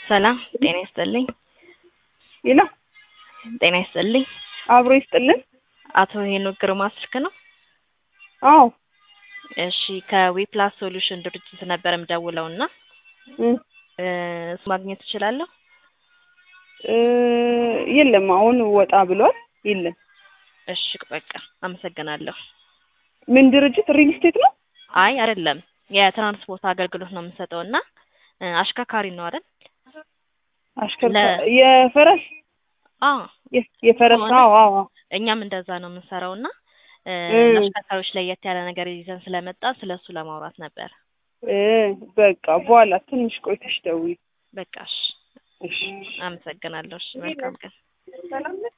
ሰላም ጤና ይስጥልኝ። ይላ ጤና ይስጥልኝ። አብሮ ይስጥልን። አቶ ሄኖክ ግርማ ስልክ ነው? አዎ እሺ ከዊፕላስ ሶሉሽን ድርጅት ነበር የምደውለው እና እ እሱ ማግኘት እችላለሁ? እ የለም አሁን ወጣ ብሏል። የለም። እሺ በቃ አመሰግናለሁ። ምን ድርጅት? ሪል ስቴት ነው? አይ አይደለም፣ የትራንስፖርት አገልግሎት ነው የምንሰጠው እና እ አሽከርካሪ ነው አይደል? አሽከርካሪ የፈረስ አዎ የ- የፈረስ ከሆነ አዎ አዎ እኛም እንደዛ ነው የምንሰራው እና እ እ ለአሽከርካሪዎች ለየት ያለ ነገር ይዘን ስለመጣ ስለሱ ለማውራት ነበር። እ በቃ በኋላ ትንሽ ቆይተሽ ደውዪ። በቃ እሺ፣ እሺ አመሰግናለሁ። እሺ መልካም ቀን። ሰላም ነሽ?